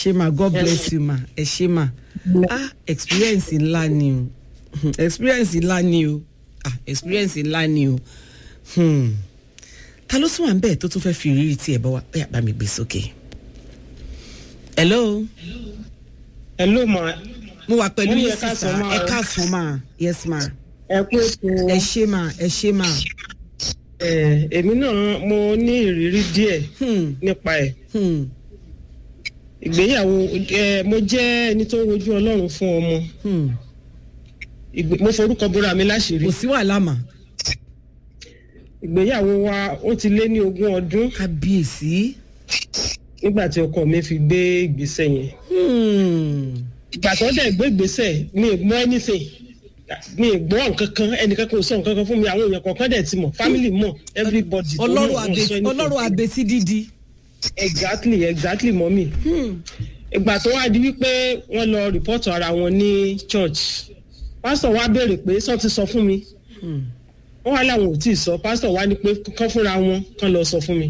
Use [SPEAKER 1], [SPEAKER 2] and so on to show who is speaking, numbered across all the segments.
[SPEAKER 1] ṣé ma god bless you ma ẹ ṣé ma ah experience ńlá ni o Hmm, experience ńlá ni o ah experience ńlá ni o hmm. ta ló tún wà ń bẹ́ẹ̀ tó tún fẹ́ fi ìrírí tiẹ̀ bọ́ wa bẹ́ẹ̀ bá mi gbé sókè. hello
[SPEAKER 2] hello ma
[SPEAKER 1] mo wà pẹ̀lú
[SPEAKER 2] Mọ́mí,
[SPEAKER 1] yín
[SPEAKER 2] ẹ káàsán
[SPEAKER 1] sísá
[SPEAKER 2] ma.
[SPEAKER 1] ẹ káàsán ma yes ma
[SPEAKER 2] ẹ kú ètò
[SPEAKER 1] ẹ ṣé ma ẹ ṣé ma
[SPEAKER 2] ẹ èmi náà mo ní ìrírí díẹ̀
[SPEAKER 1] hmm.
[SPEAKER 2] nípa ẹ̀
[SPEAKER 1] Hmm.
[SPEAKER 2] ìgbéyàwó ẹ mo jẹ́ ẹni tó ń wojú Ọlọ́run fún ọmọ
[SPEAKER 1] Hmm.
[SPEAKER 2] Ìgbé- mo forúkọ bora mi láṣìírí
[SPEAKER 1] kò sí wàhálà mà
[SPEAKER 2] ìgbéyàwó wa ó ti lé ní ogún ọdún
[SPEAKER 1] kábíyèsí.
[SPEAKER 2] nígbà tí ọkọ mi fi gbé ìgbésẹ̀ yẹn
[SPEAKER 1] Hmm.
[SPEAKER 2] ìgbà tó dẹ̀ gbé ìgbésẹ̀ mi ì gbọ́ anything mi ì gbọ́ nǹkan kan ẹnìkan kò sọ nǹkan kan fún mi àwọn èèyàn kọ̀ọ̀kan dẹ̀ ti mọ̀ family mọ̀ everybody tó mọ̀
[SPEAKER 1] ọlọ́run
[SPEAKER 2] wọn sọ
[SPEAKER 1] àbẹ-
[SPEAKER 2] anything.
[SPEAKER 1] ọlọ́run àbẹ̀tí dídí.
[SPEAKER 2] exactly exactly mọ́mì
[SPEAKER 1] Hmm.
[SPEAKER 2] ìgbà tó wá di wípé wọ́n lọ rìpọ́tù ara wọn ní church pásítọ̀ wá béèrè pé sọ ti sọ fún mi
[SPEAKER 1] Hmm.
[SPEAKER 2] wọ́n wá láwọn ò tí ì sọ pásítọ̀ wá ní pé kán fúnra wọn kán lọ sọ fún mi.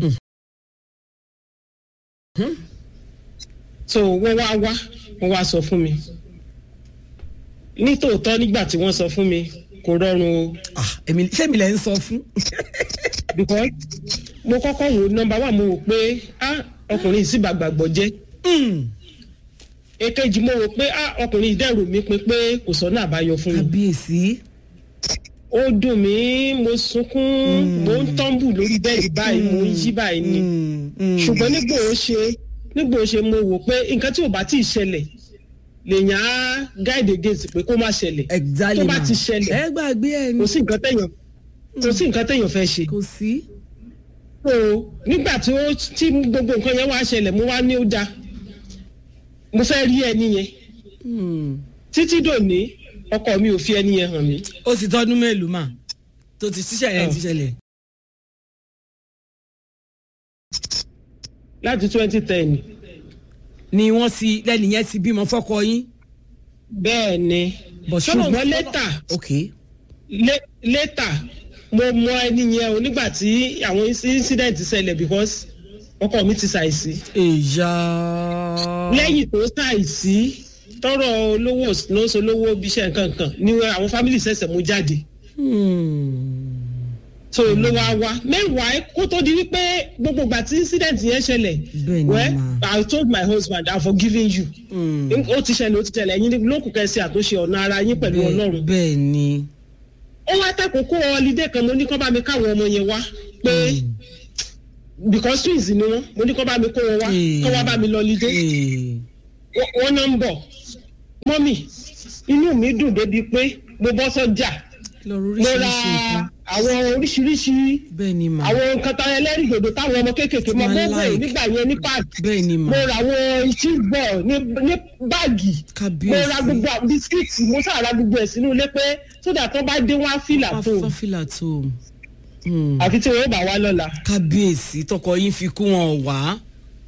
[SPEAKER 2] so wọ́n wá wá wọ́n wá sọ fún mi nítòótọ́ nígbà tí wọ́n sọ fún mi kò rọrùn o
[SPEAKER 1] ah èmi ṣé mi lẹ ń sọ fún.
[SPEAKER 2] because mo kọ́kọ́ wò nọ́mbà wà mo wò pé ah ọkùnrin yìí sì bá gbàgbọ́ jẹ́
[SPEAKER 1] Hmm.
[SPEAKER 2] èkejì mo wò pé ah ọkùnrin yìí dẹ̀rù mi pin pé kò sọ́nà àbáyọ fún mi.
[SPEAKER 1] kábíyèsí.
[SPEAKER 2] ó dùn mí mo sunkún mo ń tọ́ǹbù lórí bẹ́ẹ̀dì báyìí mo ń yí báyìí ni
[SPEAKER 1] Hmm. Hmm.
[SPEAKER 2] ṣùgbọ́n nígbà ó ṣe nígbà ó ṣe mo wò pé nǹkan tí ò bá tí ì ṣẹlẹ̀ lèèyàn á guide against pé kó má ṣẹlẹ̀
[SPEAKER 1] exactly
[SPEAKER 2] tó bá
[SPEAKER 1] ma.
[SPEAKER 2] ti ṣẹlẹ̀
[SPEAKER 1] ẹ gbàgbé ẹ
[SPEAKER 2] kò
[SPEAKER 1] ní.
[SPEAKER 2] sí nǹkan téèyàn kò sí nǹkan téèyàn fẹ́ ṣe
[SPEAKER 1] kò sí.
[SPEAKER 2] so nígbà tí ó tí gbogbo nǹkan yẹn wá ṣẹlẹ̀ mo wá ní ó da mo fẹ́ rí ẹni yẹn
[SPEAKER 1] Hmm.
[SPEAKER 2] títí dòní ọkọ mi ò fi ẹni yẹn hàn mí
[SPEAKER 1] ó ti tọ́dún mélòó mà tó ti ṣiṣẹ́ yẹn ti ṣẹlẹ̀.
[SPEAKER 2] láti twenty ten
[SPEAKER 1] ni wọ́n ti lẹ́nu yẹn ti bímọ fọ́kọ yín.
[SPEAKER 2] bẹ́ẹ̀ ni
[SPEAKER 1] But ṣọ́nà-
[SPEAKER 2] ṣùgbọ́n lẹ́tà
[SPEAKER 1] ok.
[SPEAKER 2] lé- létà mo mọ ẹni yẹn o nígbà tí àwọn incident ṣẹlẹ̀ because ọkọ mi ti ṣàìsí
[SPEAKER 1] èyà.
[SPEAKER 2] lẹ́yìn tó ṣàìsí tọrọ olówó lóṣù olówó bíṣẹ́ nǹkankan ni àwọn family ṣẹ̀ṣẹ̀ mú jáde
[SPEAKER 1] Hmm.
[SPEAKER 2] so ló wá wá mẹ́wàá kó tó di wípé gbogbo ìgbà tí incident yẹn ṣẹlẹ̀
[SPEAKER 1] Bẹ́ẹ̀ ni
[SPEAKER 2] well
[SPEAKER 1] mà.
[SPEAKER 2] I told my husband I'm forgiving you
[SPEAKER 1] Hmm.
[SPEAKER 2] ó ti ṣẹlẹ̀ ó ti ṣẹlẹ̀ ẹ̀yin lókùn kẹsì àtúnṣe ọ̀nà ara yín pẹ̀lú
[SPEAKER 1] Bẹ́ẹ̀-
[SPEAKER 2] ọlọ́run
[SPEAKER 1] bẹ́ẹ̀ ni.
[SPEAKER 2] ó wá tàkókò ọlídé kan mo ní kó bá mi káwọn ọmọ yẹn wá pé because twins ni wọn mo ní kó bá mi kó wọn wá
[SPEAKER 1] Mm.
[SPEAKER 2] kó wá bá mi lọ lídé
[SPEAKER 1] Eh.
[SPEAKER 2] wọn náà ń bọ̀ mọ́mì inú mi dùn débi pé mo bọ́ sọ́jà
[SPEAKER 1] lọ́rọ̀
[SPEAKER 2] mo ra
[SPEAKER 1] oríṣiríṣi nǹkan.
[SPEAKER 2] àwọn oríṣiríṣi
[SPEAKER 1] bẹ́ẹ̀ ni mà.
[SPEAKER 2] àwọn nǹkan tán ẹlẹ́rìndòdò táwọn ọmọ kéékèèké mọ
[SPEAKER 1] Tí wọ́n
[SPEAKER 2] gbogbo ẹ̀
[SPEAKER 1] like.
[SPEAKER 2] nígbà yẹn ní páàkì
[SPEAKER 1] bẹ́ẹ̀ ni mà.
[SPEAKER 2] mo ra àwọn cheeseball ní ní báàgì mo
[SPEAKER 1] kábíyèsí.
[SPEAKER 2] ra gbogbo àwọn bisikíìtì mo sáà ra gbogbo ẹ̀ sínú ilé pé sódà tó bá dé wọn á fìlà tó
[SPEAKER 1] fáfílà tó. Hmm.
[SPEAKER 2] àfi tí wọn ó bá wá lọ́la.
[SPEAKER 1] kábíyèsí tọkọ yín fi kú wọn wá.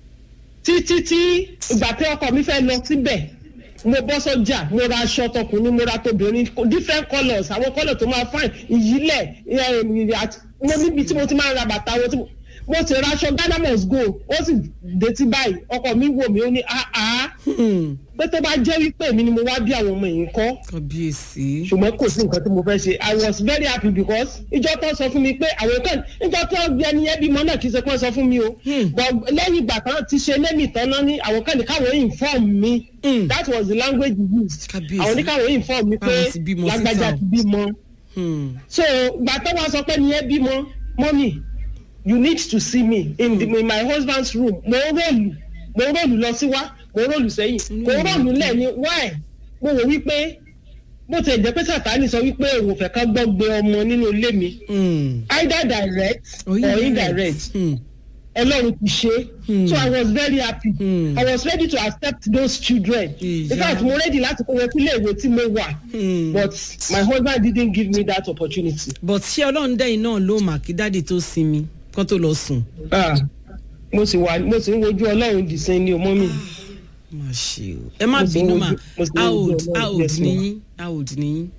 [SPEAKER 2] títí tí ìgbà tí ọkọ mi fẹ́ lọ síbẹ̀ mo bọ́ sọ́jà mo ra aṣọ tọkùnrin mo ra tóbìnrin different colours àwọn colour tó máa fine ìyílẹ̀ ẹ̀, àti- mo níbi tí mo ti máa ń ra bàtà wọn tí mo mo ti ra aṣọ Ghana must go ó sì dé tí báyìí ọkọ mi wò mí ó ní àá
[SPEAKER 1] Hmm.
[SPEAKER 2] pé tó bá jẹ́ wípé èmi ni mo wá bí àwọn ọmọ yìí kọ́
[SPEAKER 1] kábíyèsí.
[SPEAKER 2] ṣùgbọ́n kò sí nǹkan tí mo fẹ́ ṣe i was very happy because ìjọ tó sọ fún mi pé àwọn kan ìjọ tó gbé ẹni yẹn bímọ náà kì í ṣe pé wọ́n sọ fún mi o
[SPEAKER 1] Hmm.
[SPEAKER 2] but lẹ́yìn ìgbà kan ti ṣe lẹ́mì tán náà ní àwọn kan ní káwọn inform mi
[SPEAKER 1] Hmm.
[SPEAKER 2] that was the language used
[SPEAKER 1] Kábíyèsí.
[SPEAKER 2] àwọn ní káwọn inform mi pé
[SPEAKER 1] Báwọn ti bímọ síta
[SPEAKER 2] lágbájá
[SPEAKER 1] o.
[SPEAKER 2] ti bímọ
[SPEAKER 1] Hmm.
[SPEAKER 2] so ìgbà tó wá sọ pé ẹni yẹn bímọ mọ́mì you need to see me in, the, in my husband's room mo ń rọ̀lù mo ń rọ̀lù lọ sí wá mo ń rọ̀lù sẹ́yìn mo ń rọ̀lù lẹ́ni why mo wò wípé bó ti jẹ́ pé sàtáni sọ wípé òun ò fẹ́ ká gbọ́ gbé ọmọ nínú ilé mi
[SPEAKER 1] Hmm.
[SPEAKER 2] either direct
[SPEAKER 1] Oh,
[SPEAKER 2] or
[SPEAKER 1] yeah.
[SPEAKER 2] indirect
[SPEAKER 1] Hmm.
[SPEAKER 2] ọlọ́run ti ṣe
[SPEAKER 1] Hmm.
[SPEAKER 2] so i was very happy
[SPEAKER 1] Hmm.
[SPEAKER 2] i was ready to accept those children
[SPEAKER 1] Ìyá.
[SPEAKER 2] in fact mo ready láti kó wọn sílé ìwé tí mo wà
[SPEAKER 1] Hmm.
[SPEAKER 2] but my husband didn't give me that opportunity.
[SPEAKER 1] but ṣé ọlọ́run dẹ́yìn náà ló mà kí dáàdì tó sinmi kán tó lọ sùn.
[SPEAKER 2] Ah, mo sì wà mo sì ń wojú ọlọ́run dìsín ní ọmọ mi
[SPEAKER 1] má ṣe o ẹ má
[SPEAKER 2] Mo sì ń
[SPEAKER 1] bínú
[SPEAKER 2] wojú-
[SPEAKER 1] mà
[SPEAKER 2] mo sì ń
[SPEAKER 1] how
[SPEAKER 2] wojú
[SPEAKER 1] old
[SPEAKER 2] Ọlọ́run,
[SPEAKER 1] how old
[SPEAKER 2] yes,
[SPEAKER 1] ni
[SPEAKER 2] ma'am.
[SPEAKER 1] yín how old ni yín.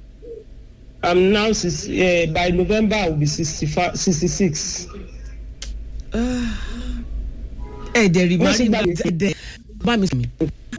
[SPEAKER 2] i'm now six, uh, by november i will be sixty five sixty six.
[SPEAKER 1] ẹ dẹ̀ rí
[SPEAKER 2] Wọ́n sì
[SPEAKER 1] mari
[SPEAKER 2] gbà mí.
[SPEAKER 1] ẹ dẹ̀ bá mi sùn mi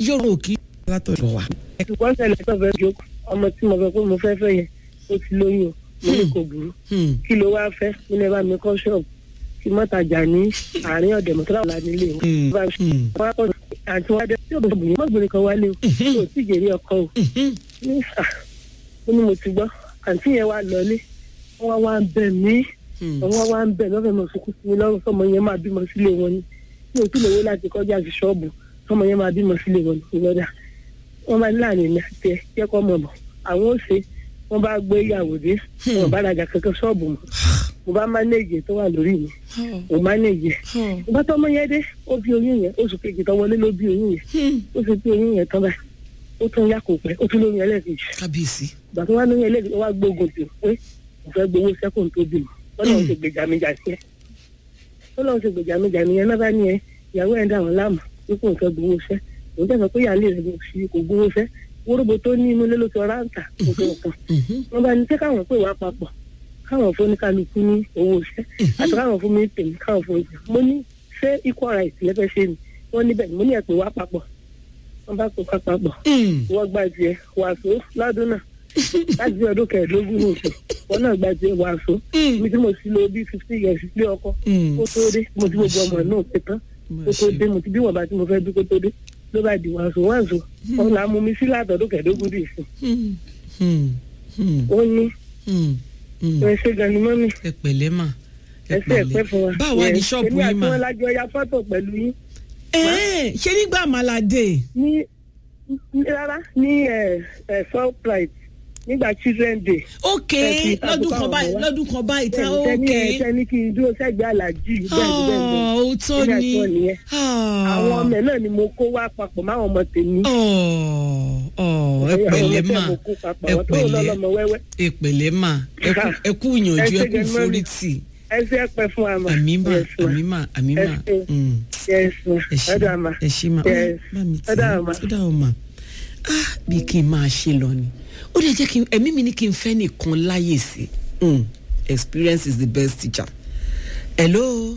[SPEAKER 1] yóò rò kí látọ̀dọ̀ wa.
[SPEAKER 2] ṣùgbọ́n ṣẹlẹ̀ tó fẹ́ jókòó ọmọ tí mo fẹ́ pé mo fẹ́ fẹ́ yẹn ó ti lóyún o mo ní kò burú
[SPEAKER 1] Hmm.
[SPEAKER 2] kí ló wá fẹ́ mo ní ẹ bá mi kọ́ ṣọ́ọ̀bù kí mọ́tajà ní àárín ọ̀dẹ̀ mọ́tàlá nílé wọn.
[SPEAKER 1] Hmm.
[SPEAKER 2] Bá a ṣe-
[SPEAKER 1] Hmm.
[SPEAKER 2] wọ́n á kọ́ àti wọ́n á dé tí òbí mi mọ́gbìnrin kan wálé o kò tí ì jèrè ọkọ o
[SPEAKER 1] Mhm.
[SPEAKER 2] ní à ó ní mo ti gbọ́ àǹtí yẹn wá lọlé wọ́n wá wá ń bẹ̀ mí
[SPEAKER 1] Hmm.
[SPEAKER 2] wọ́n wá ń bẹ̀ lọ́fẹ̀ẹ́ mọ̀ sunkún sí mi lọ́rùn sọmọ yẹn máa bímọ sílé wọn ni mi ò tún lè wé láti kọjá sí ṣọ́ọ̀bù sọmọ yẹn máa bímọ sílé wọn ni lọ́dà wọ́n bá ní láàrin ìní àti ẹ jẹ́ kọ́ mọ̀ bọ̀ àwọn ò ṣe wọ́n bá gbé ìyàwó dé wọn bá rajà kankan ṣọ́ọ̀bù mọ́ mo bá mánéèjì tó wà lórí mi mo mánéèjì ẹ̀ ìgbà tó ọmọ yẹn dé ó bí oyún yẹn oṣù kejì tó wọlé ló bí oyún yẹn
[SPEAKER 1] Hmm.
[SPEAKER 2] ó sì bí oyún yẹn tán báyìí ó tún yá kò pẹ́ ó tún lóyún ẹlẹ́ẹ̀kejì
[SPEAKER 1] kábíyèsí.
[SPEAKER 2] ìgbà tó wá lóyún ẹlẹ́ẹ̀kejì ó wá gbógun tì pé mo fẹ́ gbowó sẹ́kùn tó bímọ ọlọ́run ti gbèjà mi jà sí ẹ ọlọ́run ti gbèjà mi jà nìyẹn náà bá ní ẹ ìyàwó ẹ̀ ń dà wọ́n láàmú wípé òun fẹ́ gbowó sẹ́ òun tẹ̀sán pé ìyáálé rẹ̀ ló fi kò gbowó sẹ́ wóróbo tó ní inú ilé ló ti ọ̀rá ń tà kò tó nǹkan
[SPEAKER 1] Mhm.
[SPEAKER 2] wọ́n bá ní sẹ́ káwọn pè wá papọ̀ káwọn fún oníkálukú ní owó sẹ́ àti káwọn fún mi tèmi káwọn fún ìjà mo ní ṣé equal right lẹ́fẹ̀ẹ́ ṣe ni wọ́n níbẹ̀ ni mo ní ẹ̀ pè wá papọ̀ wọ́n bá pè wá papọ̀
[SPEAKER 1] Hmm.
[SPEAKER 2] wọ́n gba tiẹ̀ wàásù lọ́dún náà láti bí ọdún kẹẹ̀ẹ́dógún ní oṣù wọn náà gba tiẹ̀ wàásù
[SPEAKER 1] Hmm.
[SPEAKER 2] mi tí mo sì lo bíi fifty years lé ọkọ
[SPEAKER 1] Hmm.
[SPEAKER 2] kó tó dé mo ti gbogbo ọmọ náà pé tán kó tó dé mo ti bí wọn bá tí mo fẹ́ bí kó tó dé ló bá di wàásù wàásù wọn là á mú mi sí látọdún kẹẹ̀ẹ́dógún dì sí
[SPEAKER 1] Hmm. Hmm. Hmm.
[SPEAKER 2] ó ní
[SPEAKER 1] Hmm. Hmm.
[SPEAKER 2] ẹ ṣe gan ni mọ́mí
[SPEAKER 1] ẹ pẹ̀lẹ́ mà ẹ
[SPEAKER 2] ẹ ṣe ẹ̀pẹ́ fún wa
[SPEAKER 1] báwa ní ṣọ́ọ̀bù
[SPEAKER 2] èmi
[SPEAKER 1] yín
[SPEAKER 2] àti
[SPEAKER 1] mà.
[SPEAKER 2] wọn lájọ ya fọ́tò pẹ̀lú yín
[SPEAKER 1] Ẹ̀ẹ́, ṣé nígbà màlàdé.
[SPEAKER 2] ní ní- rárá ní ẹ̀ ẹ̀ surprise nígbà children day
[SPEAKER 1] ok
[SPEAKER 2] Ẹ fi
[SPEAKER 1] lọ́dún kan
[SPEAKER 2] àbùkù
[SPEAKER 1] báyìí
[SPEAKER 2] àwọn
[SPEAKER 1] lọ́dún kan báyìí tá
[SPEAKER 2] tẹni
[SPEAKER 1] ok.
[SPEAKER 2] ẹ tẹni kí n dúró sẹ́gbẹ̀ẹ́ aláàjì bẹ́ẹ̀ ni bẹ́ẹ̀ ni
[SPEAKER 1] Ah, òótọ́
[SPEAKER 2] Èmi
[SPEAKER 1] ni.
[SPEAKER 2] àti wọn nìyẹn.
[SPEAKER 1] Ah.
[SPEAKER 2] àwọn ọmọ ẹ náà ni mo kó wá papọ̀ máwọn ọmọ tèmi.
[SPEAKER 1] Ọ̀, ọ̀, ẹ
[SPEAKER 2] Àwọn ọmọ
[SPEAKER 1] pẹ̀lẹ́
[SPEAKER 2] tẹ́
[SPEAKER 1] mà
[SPEAKER 2] mo kó papọ̀,
[SPEAKER 1] ẹ
[SPEAKER 2] àwọn tó
[SPEAKER 1] pẹ̀lẹ́
[SPEAKER 2] lọ́lọ́mọ wẹ́wẹ́.
[SPEAKER 1] ẹ pẹ̀lẹ́ mà ẹ kú- ẹ kú ìyànjú
[SPEAKER 2] Ẹ
[SPEAKER 1] ẹ
[SPEAKER 2] ṣé
[SPEAKER 1] kú
[SPEAKER 2] gan-an mọ́mì.
[SPEAKER 1] ìforítì
[SPEAKER 2] ẹ ṣe é pẹ́ fún wa mà.
[SPEAKER 1] àmì mà
[SPEAKER 2] Yes, ma.
[SPEAKER 1] àmì mà àmì
[SPEAKER 2] Ẹ
[SPEAKER 1] mà
[SPEAKER 2] ṣé.
[SPEAKER 1] Mm.
[SPEAKER 2] Yes, ma.
[SPEAKER 1] ẹ ṣé
[SPEAKER 2] Ẹ dà mà.
[SPEAKER 1] ẹ ṣé mà
[SPEAKER 2] Yes.
[SPEAKER 1] Ó, bá mi tì
[SPEAKER 2] Ẹ dà
[SPEAKER 1] í.
[SPEAKER 2] mà.
[SPEAKER 1] ó dà ọ mà ah bí kí n máa ṣe lọ ni ó lè jẹ́ kí n ẹ̀mí mi ní kí n fẹ́ nìkan láyè sí Mm. experience is the best teacher hello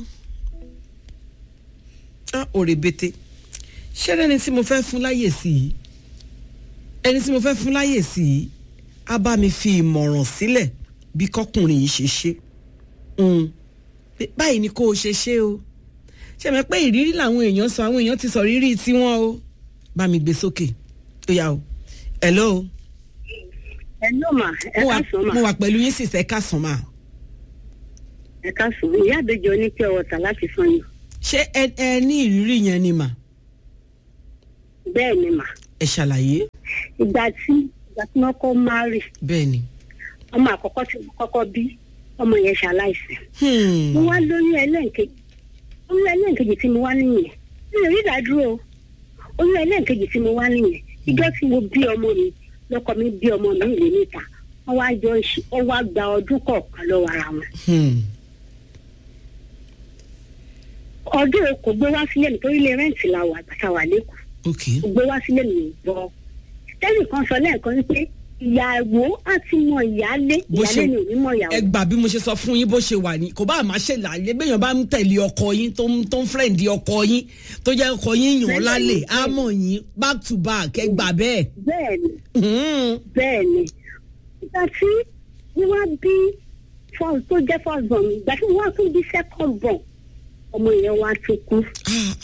[SPEAKER 1] ah òrèbètè ṣé ẹni tí mo fẹ́ fún láyè sí i ẹni tí mo fẹ́ fún láyè sí i á bá mi fi ìmọ̀ràn sílẹ̀ bí kọkùnrin yìí ṣe ṣe Mm. Pé báyìí ni kó o ṣe ṣe o ṣe mọ̀ pé ìrírí làwọn èèyàn sọ àwọn èèyàn ti sọ rírí tiwọn o bá mi gbé sókè ó yá o hello
[SPEAKER 2] ẹ ló mà ẹ
[SPEAKER 1] mo wà
[SPEAKER 2] ká sọ mà
[SPEAKER 1] mo wà pẹ̀lú yín sì sẹ́ ká sàn máa
[SPEAKER 2] ẹ ká sọ ìyá àbẹjọ ní pure water láti sàn yìí
[SPEAKER 1] ṣé ẹ ẹ ní ìrírí yẹn ni mà
[SPEAKER 2] bẹ́ẹ̀ ni mà
[SPEAKER 1] ẹ ṣàlàyé
[SPEAKER 2] ìgbà tí ìgbà tí wọ́n kọ́ márì
[SPEAKER 1] bẹ́ẹ̀ ni.
[SPEAKER 2] ọmọ àkọ́kọ́ tí mo kọ́kọ́ bí ọmọ yẹn ṣaláìsí
[SPEAKER 1] Hmm.
[SPEAKER 2] mo wá lóyún ẹlẹ́ǹkejì oyún ẹlẹ́ǹkejì tí mo wá nìyẹn mi ò rí ìdádúró o oyún ẹlẹ́ǹkejì tí mo wá nìyẹn ìjọ tí mo bí ọmọ mi lọ́kọ mi bí ọmọ mi ìlé níta wọ́n wá jọ ṣe wọ́n wá gba ọdún kọ̀ọ̀kan lọ́wọ́ ara wọn.
[SPEAKER 1] Hmm.
[SPEAKER 2] ọdún kò gbé wá sílé mi torí ilé rẹ́ǹtì la wà àgbàtà wà lẹ́kọ̀ọ́
[SPEAKER 1] ok
[SPEAKER 2] kò gbé wá sílé mi gbọ́. tẹ́lẹ̀ kan sọ lẹ́ẹ̀kan wípé ìyàwó àti mọ ìyálé
[SPEAKER 1] Bó
[SPEAKER 2] ìyálé
[SPEAKER 1] ṣe-
[SPEAKER 2] ni ò ní mọ ìyàwó.
[SPEAKER 1] ẹ gbà bí mo ṣe sọ fún yín bó ṣe wà ní kò bá àmà ṣe làlẹ béèyàn bá ń tẹ̀lé ọkọ yín tó ń tó ń fẹ́ǹdì ọkọ yín tó jẹ́ ọkọ yín yàn án lálẹ́ á mọ̀ yín back to back ẹ gbà bẹ́ẹ̀.
[SPEAKER 2] bẹ́ẹ̀ ni
[SPEAKER 1] Hmm.
[SPEAKER 2] bẹ́ẹ̀ ni ìgbà tí wọ́n wá bí first tó jẹ́ first born mi ìgbà tí wọ́n wá tún bí second born ọmọ yẹn wá tún kú
[SPEAKER 1] Ah,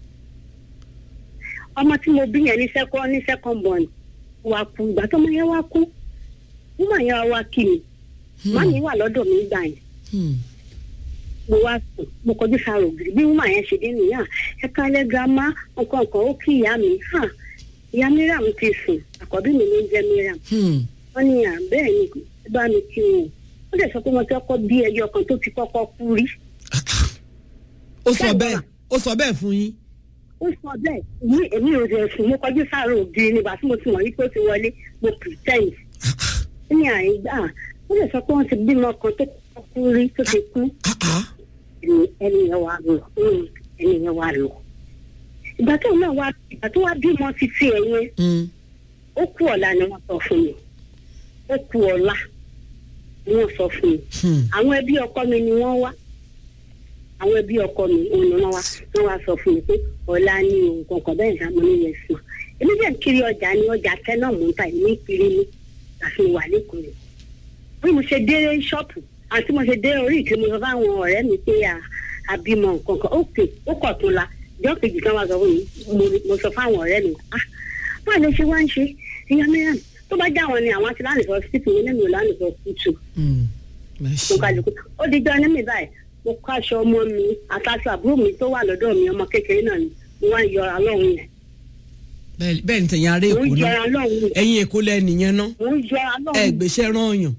[SPEAKER 2] ọmọ tí mo bí yẹn ní second ní second born wá kú ìgbà tó ọmọ yẹn wá kú wọ́n yẹn wá wá kí mi màmí wà lọ́dọ̀ mi gbà yẹn
[SPEAKER 1] hmm.
[SPEAKER 2] mo wá sùn mo kọjú sára ògiri bí wọ́n yẹn ṣe dé nìyà ẹ kálẹ̀ girama nǹkan kan ó kí ìyá mi hàn ìyá miriam ti sùn àkọ́bí mi ló ń jẹ́ miriam
[SPEAKER 1] Hmm.
[SPEAKER 2] wọ́n ní à bẹ́ẹ̀ ni ẹ bá mi kí wọn ó dẹ̀ sọ pé wọ́n ti kọ́kọ́ bí ẹyọ kan tó ti kọ́kọ́ kú rí
[SPEAKER 1] ó sọ
[SPEAKER 2] Bẹ́ẹ̀
[SPEAKER 1] bẹ́ẹ̀
[SPEAKER 2] wà.
[SPEAKER 1] ó sọ bẹ́ẹ̀ fún yín.
[SPEAKER 2] ó sọ bẹ́ẹ̀ ní èmi ò rẹ̀ sùn mo kọjú sára ògiri nígbà tí mo ti mọ̀ wípé ó ti wọlé mo pretend ní àìgbà ó dẹ̀ sọ pé wọ́n ti bímọ kan tó kọ́kọ́ kú rí tó ti kú
[SPEAKER 1] Ah, ah.
[SPEAKER 2] ẹni ẹni yẹn wà lọ mm, ẹni yẹn wà lọ ìgbà tó náà wá ìgbà tó wá bímọ títí ẹ yẹn
[SPEAKER 1] Hmm.
[SPEAKER 2] ó kú ọ̀la ni wọ́n sọ fún mi ó kú ọ̀la ni wọ́n sọ fún mi
[SPEAKER 1] Hmm.
[SPEAKER 2] àwọn ẹbí ọkọ mi ni wọ́n wá àwọn ẹbí ọkọ mi òun ni wọ́n wá wọ́n wá sọ fún mi pé ọ̀la ni òun kankan bẹ́ẹ̀ ní àmọ́ níyẹn sùn
[SPEAKER 3] èmi dẹ̀ ń kiri ọjà ní ọjà tẹ́ náà mò ń ta ìní kiri ní àfihàn wà lẹ́kọ̀ọ́ rẹ̀ bí mo ṣe dé ṣọ́ọ̀pù àti mo ṣe dé orí ìkiri mo sọ fáwọn ọ̀rẹ́ mi pé à- àbímọ nǹkan kan ókè ó kọ̀ tó la ìjọ kejì kan wá sọ fún mi mo- mo sọ fáwọn ọ̀rẹ́ mi ah báwo ló ṣe wá ń ṣe ìyá mẹ́rin tó bá já wọn ni àwọn ti láǹdì sọ sípò yẹn lẹ́nu láǹdì sọ kùtù
[SPEAKER 1] Hmm. Ẹ ṣé.
[SPEAKER 3] mo kálukú ó di jọ ní mi báyìí mo kó aṣọ ọmọ mi àtàṣọ àbúrò mi tó wà lọ́dọ̀ mi ọmọ kékeré náà ni mo wá ń yọra lọ́hùn yẹn
[SPEAKER 1] Bẹ́ẹ̀- bẹ́ẹ̀ ni tẹ̀yìn ará
[SPEAKER 3] mo
[SPEAKER 1] èkó
[SPEAKER 3] ń
[SPEAKER 1] náà
[SPEAKER 3] yọra lọ́hùn yẹn
[SPEAKER 1] ẹ̀yin èkó lẹ́nìyẹn náà
[SPEAKER 3] mo ń yọra
[SPEAKER 1] ẹ
[SPEAKER 3] lọ́hùn
[SPEAKER 1] gbéṣẹ́ rán ọ̀yàn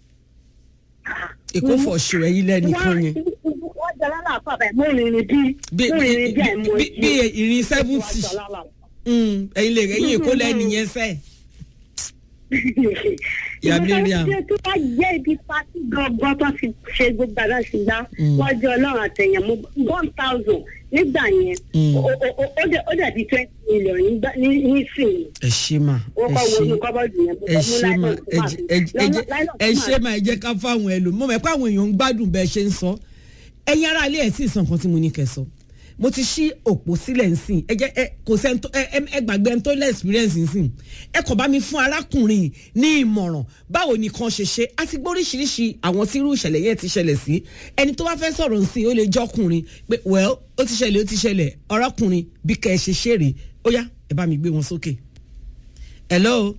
[SPEAKER 1] èkó fọ̀ṣù ẹ̀yin lẹ́nìkan yẹn
[SPEAKER 3] wọ́n jẹ lálẹ́ àpá bẹ́ẹ̀ mo rìnrìn bí
[SPEAKER 1] bí
[SPEAKER 3] mo rìnrìn bí àìmọ̀
[SPEAKER 1] bí- bí ìrìn seventy ẹ̀yin lè ẹ̀yin èkó lẹ́nìyẹn sẹ́ẹ̀. Ìyá Mariam.
[SPEAKER 3] ìgbà tó bá jẹ́ ibi pátí gangan tó fi ṣe gbogbo àdá sí gbá
[SPEAKER 1] Mm.
[SPEAKER 3] wọ́n jẹ́ ọlọ́run àtẹ̀yàn mo one thousand nígbà yẹn
[SPEAKER 1] Mm.
[SPEAKER 3] ó- ó- ó- ó dẹ̀- ó dàbí twenty million nígbà- ní- nísìnyí
[SPEAKER 1] ẹ ṣé mà
[SPEAKER 3] wọ́n
[SPEAKER 1] ẹ
[SPEAKER 3] kọ́ wo
[SPEAKER 1] ṣé
[SPEAKER 3] inú kọ́bọ́ọ̀dù yẹn mo
[SPEAKER 1] ẹ
[SPEAKER 3] kọ́ mú
[SPEAKER 1] ṣé mà
[SPEAKER 3] láìlọ́ọ̀nù
[SPEAKER 1] ẹ
[SPEAKER 3] tó máa
[SPEAKER 1] jẹ́-
[SPEAKER 3] fi-
[SPEAKER 1] ẹ jẹ́- ẹ jẹ́-
[SPEAKER 3] láìlọ́ọ̀nù
[SPEAKER 1] ẹ
[SPEAKER 3] tó
[SPEAKER 1] ṣé
[SPEAKER 3] máa
[SPEAKER 1] mà ẹ jẹ́ ká fáwọn ẹlò mo mọ̀ pé àwọn èèyàn ń gbádùn bẹ́ẹ̀ ṣe ń sọ ẹ̀yin ará ilé ẹ̀ tí ì sọ nǹkan tí mo ní kẹ́ sọ mo ti ṣí òpó sílẹ̀ nsìn ẹ jẹ́ ẹ kò sẹ́ni tó ẹ ẹ- ẹ gbàgbé ẹni tó lẹ́ experience nsìn ẹ kò bá mi fún arákùnrin ní ìmọ̀ràn báwo nìkan ṣe ṣe a ti gbọ́ oríṣiríṣi àwọn tí irú ìṣẹ̀lẹ̀ yẹn ti ṣẹlẹ̀ sí ẹni tó bá fẹ́ sọ̀rọ̀ nsìn ó lè jọ́kùnrin pé well ó ti ṣẹlẹ̀ ó ti ṣẹlẹ̀ ọ̀rọ̀kùnrin bí kẹ́ ẹ ṣe ṣeré ó yá ẹ bá mi gbé wọn sókè hello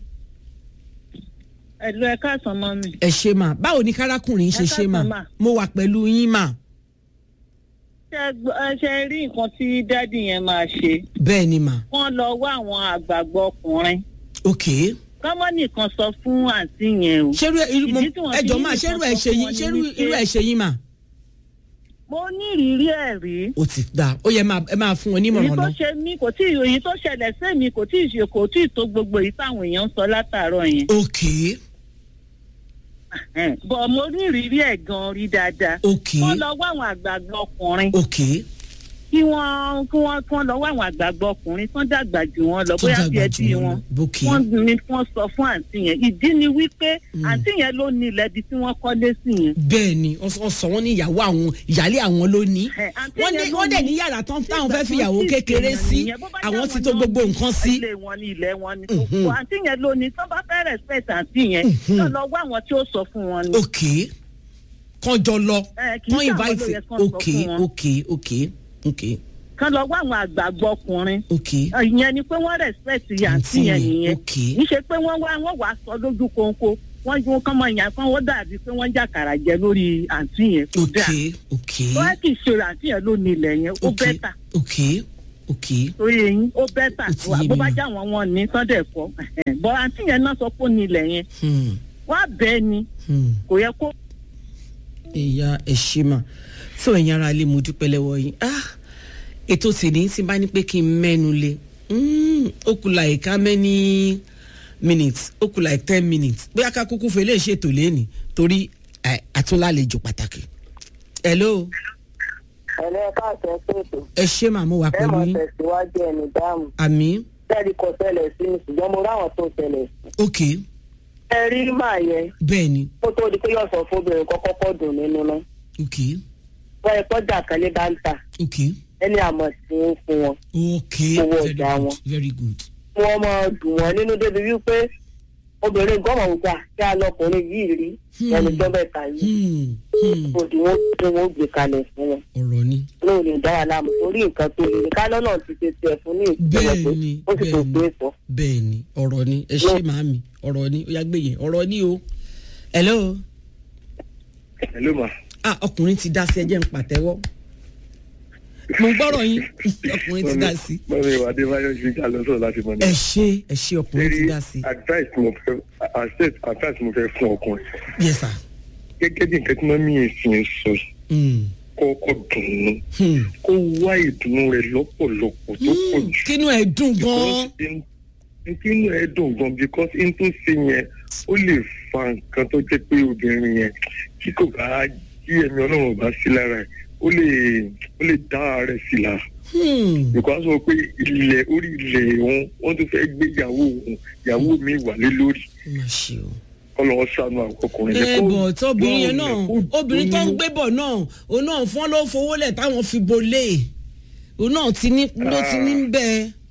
[SPEAKER 4] ẹ̀lú ẹ̀ka àsán mọ́ mi.
[SPEAKER 1] ẹ ṣe mà báwo ni kárákùnrin ṣe
[SPEAKER 4] Ẹ
[SPEAKER 1] ṣe mà
[SPEAKER 4] káàsán mà.
[SPEAKER 1] mo wà pẹ̀lú yín mà
[SPEAKER 4] ṣé gbọ́- ẹ ṣe rí nǹkan tí dádì yẹn máa ṣe
[SPEAKER 1] bẹ́ẹ̀ ni mà
[SPEAKER 4] wọ́n lọ wá àwọn àgbààgbà ọkùnrin
[SPEAKER 1] ok
[SPEAKER 4] kọ́mọ́ nìkan sọ fún àǹtí yẹn o.
[SPEAKER 1] ṣerú irú mo
[SPEAKER 4] Ìdí tí wọ́n fi
[SPEAKER 1] ẹjọ́
[SPEAKER 4] ní
[SPEAKER 1] mà
[SPEAKER 4] nǹkan
[SPEAKER 1] ṣerú ẹ
[SPEAKER 4] sọ
[SPEAKER 1] ṣe
[SPEAKER 4] fún
[SPEAKER 1] yín
[SPEAKER 4] wọn ni
[SPEAKER 1] ṣerú
[SPEAKER 4] wípé-
[SPEAKER 1] irú ẹ ṣe yín mà
[SPEAKER 4] mo ní ìrírí ẹ̀ rí.
[SPEAKER 1] ó ti dà ó yẹ máa ẹ máa fún wọn
[SPEAKER 4] èyí
[SPEAKER 1] nímọ̀ràn
[SPEAKER 4] tó
[SPEAKER 1] lọ
[SPEAKER 4] ṣe mí kò tí èyí tó ṣẹlẹ̀ sẹ́mi kò tí ì ṣe kò tí ì tó gbogbo èyí táwọn èèyàn ń sọ látàárọ̀ yẹn.
[SPEAKER 1] ok
[SPEAKER 4] Ẹn, bọ̀ mo ní ìrírí ẹ̀ gan rí dáadáa.
[SPEAKER 1] ok
[SPEAKER 4] wọ́n lọ wá àwọn àgbààgbà ọkùnrin
[SPEAKER 1] ok
[SPEAKER 4] kí wọ́n kí wọ́n kí wọ́n lọ wá àwọn àgbààgbà ọkùnrin tán dàgbà jù wọ́n lọ
[SPEAKER 1] tó
[SPEAKER 4] bóyá bí
[SPEAKER 1] dàgbà
[SPEAKER 4] ẹbí
[SPEAKER 1] jù
[SPEAKER 4] wọn.
[SPEAKER 1] wọn ok
[SPEAKER 4] wọ́n ní kí wọ́n sọ fún àǹtí yẹn ìdí ni wípé
[SPEAKER 1] Mm.
[SPEAKER 4] àǹtí yẹn ló ní ilẹ̀ ibi tí wọ́n kọ́lé sí yẹn.
[SPEAKER 1] bẹ́ẹ̀ ni wọ́n sọ- wọ́n sọ wọ́n ní ìyàwó àwọn ìyálé àwọn ló ní
[SPEAKER 4] Ẹ, àǹtí
[SPEAKER 1] wọ́n
[SPEAKER 4] yẹn
[SPEAKER 1] ní
[SPEAKER 4] ló
[SPEAKER 1] wọ́n dẹ̀
[SPEAKER 4] ní-
[SPEAKER 1] ní yàrá tán táwọn
[SPEAKER 4] Nígbà
[SPEAKER 1] fẹ́
[SPEAKER 4] tí
[SPEAKER 1] fìyàwó
[SPEAKER 4] wọ́n sì
[SPEAKER 1] kékeré
[SPEAKER 4] ṣèyàn
[SPEAKER 1] sí
[SPEAKER 4] nìyẹn, bó bá
[SPEAKER 1] àwọn
[SPEAKER 4] jẹ́
[SPEAKER 1] ti
[SPEAKER 4] àwọn
[SPEAKER 1] tó
[SPEAKER 4] náà
[SPEAKER 1] gbogbo
[SPEAKER 4] ní
[SPEAKER 1] nǹkan sí
[SPEAKER 4] ilé wọn ní ilẹ̀ wọn ní
[SPEAKER 1] Mhm.
[SPEAKER 4] kókó àǹtí yẹn ló ní tán bá fẹ́ respect àǹtí yẹn
[SPEAKER 1] Mhm.
[SPEAKER 4] náà lọ wá àwọn tí ó sọ fún wọn ni.
[SPEAKER 1] ok kán jọ lọ
[SPEAKER 4] Ẹ, kì í
[SPEAKER 1] kán
[SPEAKER 4] ṣe àwọn ló
[SPEAKER 1] invite
[SPEAKER 4] yẹ kán sọ
[SPEAKER 1] ok
[SPEAKER 4] fún wọn.
[SPEAKER 1] ok ok ok
[SPEAKER 4] kán lọ wá àwọn àgbààgbà ọkùnrin
[SPEAKER 1] ok
[SPEAKER 4] ìyẹn ni pé wọ́n respect àǹtí
[SPEAKER 1] Àǹtí
[SPEAKER 4] yẹn
[SPEAKER 1] yẹn,
[SPEAKER 4] nìyẹn
[SPEAKER 1] ok.
[SPEAKER 4] kì í ṣe pé wọ́n wá wọ́n wá sọ lójú kónkó wọ́n ju kán mọ ìyàn kan wọ́n dàbí pé wọ́n jàkàrà jẹ lórí àǹtí yẹn kò
[SPEAKER 1] ok
[SPEAKER 4] dáa
[SPEAKER 1] ok
[SPEAKER 4] wọ́n kì í ṣe àǹtí yẹn ló ní ilẹ̀ yẹn ó
[SPEAKER 1] ok
[SPEAKER 4] bẹ́tà
[SPEAKER 1] ok ok
[SPEAKER 4] torí eyín ó bẹ́tà
[SPEAKER 1] Ó ti yé
[SPEAKER 4] bó
[SPEAKER 1] mi
[SPEAKER 4] bá
[SPEAKER 1] mà.
[SPEAKER 4] já wọn wọn ní sunday kọ bọ́ àǹtí yẹn náà sọ pé ó ní ilẹ̀ yẹn
[SPEAKER 1] hmm
[SPEAKER 4] wọ́n á bẹ́ẹ̀ ni
[SPEAKER 1] hmm.
[SPEAKER 4] kò yẹ kó
[SPEAKER 1] ìyá ẹ̀ṣímà tó ẹ̀yin ara lè mú dúpẹ́ lẹ́wọ́ yín ah ètò tèmi tí n bá ní pé kí n mẹ́nu lé mm, ó kù like how many minutes ó kù like ten minutes bóyá ká kúkú fẹ́ lè ṣètò lẹ́nìí torí eh, àtúnlálejò pàtàkì. hello
[SPEAKER 5] ẹ̀lẹ́ káàkiri ṣètò
[SPEAKER 1] ẹ ṣé màá mo wà
[SPEAKER 5] ẹ
[SPEAKER 1] pẹ̀lú
[SPEAKER 5] mọ̀
[SPEAKER 1] yín
[SPEAKER 5] tẹ̀síwájú ẹni dáàmú
[SPEAKER 1] àmì
[SPEAKER 5] tẹ́lẹ̀ kò ṣẹlẹ̀ sí mi ṣùgbọ́n mo ráwọn tó ṣẹlẹ̀ sí.
[SPEAKER 1] ok
[SPEAKER 5] ẹ rí màá yẹn
[SPEAKER 1] bẹ́ẹ̀ ni
[SPEAKER 5] kó tó di pé yóò sọ fóbìnrin kọ́kọ́ pọ̀ dùn nínú náà
[SPEAKER 1] ok
[SPEAKER 5] wọ́n ẹ kọjá kan ní báńtà
[SPEAKER 1] ok
[SPEAKER 5] ẹni àmọ̀ sí ń fún wọn
[SPEAKER 1] ok
[SPEAKER 5] Owó
[SPEAKER 1] very
[SPEAKER 5] ọjà
[SPEAKER 1] good
[SPEAKER 5] wọn.
[SPEAKER 1] very good
[SPEAKER 5] wọ́n mọ̀ dùn wọ́n nínú débi wípé obìnrin gọ́mọ̀ gbà kí a lọkùnrin yìí rí
[SPEAKER 1] Hmm.
[SPEAKER 5] ẹni tó bẹ̀ta yìí
[SPEAKER 1] hmm hmm
[SPEAKER 5] òdì wọn tí wọn gbé kalẹ̀ fún wọn
[SPEAKER 1] ọ̀rọ̀ ni
[SPEAKER 5] lóò lè dá wa láàmú torí nǹkan tó lè ká lọ́nà ti ṣe tiẹ̀ fún ní ìpínlẹ̀ pé
[SPEAKER 1] bẹ́ẹ̀ ni
[SPEAKER 5] ó sì tó
[SPEAKER 1] bẹ́ẹ̀
[SPEAKER 5] gbé
[SPEAKER 1] ni
[SPEAKER 5] sọ.
[SPEAKER 1] bẹ́ẹ̀ ni ọ̀rọ̀ ni ẹ ṣé màámi ọ̀rọ̀ ni ó yá gbé yẹn ọ̀rọ̀ ni o hello
[SPEAKER 6] hello ma
[SPEAKER 1] ah ọkùnrin ti dá sí ẹjẹ́ ń pàtẹ́wọ́ mo gbọ́rọ̀ yín ọkùnrin ti dá sí
[SPEAKER 6] mọ̀mí ìwà adébáyọ̀ ṣe ká lọ sọ̀rọ̀ láti mọ̀ ní.
[SPEAKER 1] ẹ ṣé ẹ ṣé ọkùnrin ti dá sí
[SPEAKER 6] advice mo fẹ́ advice advice mo fẹ́ fún ọkùnrin
[SPEAKER 1] yes sir
[SPEAKER 6] gẹ́gẹ́ bí nǹkan tí mọ́mí ìsìn sọ yìí,
[SPEAKER 1] Hmm,
[SPEAKER 6] kọ́kọ́ dùnú
[SPEAKER 1] hmm.
[SPEAKER 6] kó wá ìdùnnú rẹ̀ lọ́pọ̀lọpọ̀ tó pọ̀
[SPEAKER 1] Hmm,
[SPEAKER 6] jù.
[SPEAKER 1] kínú ẹ dùn gan
[SPEAKER 6] Because in- kínú ẹ dùn gan because n tó ṣe yẹn ó lè fa nǹkan tó jẹ́ pé obìnrin yẹn tí kò bá kí ẹ̀mí ọlọ́run ò bá sí lára ẹ̀ ó lè ó lè dá ààrẹ sí lára.
[SPEAKER 1] Hmm,
[SPEAKER 6] because wọ́n pé ilẹ̀ orí ilẹ̀ wọn wọ́n tún fẹ́ gbé ìyàwó òun ìyàwó mi wà lé lórí
[SPEAKER 1] ó mà ṣe o.
[SPEAKER 6] kọ́ lọ́wọ́ sànù àwọn ọkùnrin
[SPEAKER 1] ẹ
[SPEAKER 6] kó
[SPEAKER 1] bọ̀ tó obìnrin yẹn
[SPEAKER 6] gbọ́
[SPEAKER 1] náà
[SPEAKER 6] ọ̀rẹ́ kó
[SPEAKER 1] obìnrin tó ń
[SPEAKER 6] dùnnú.
[SPEAKER 1] gbé bọ̀ náà òun náà fún ọ́ ló fowó lẹ̀ táwọn fi bolé òun náà ti ní ló ti ní bẹ́ẹ̀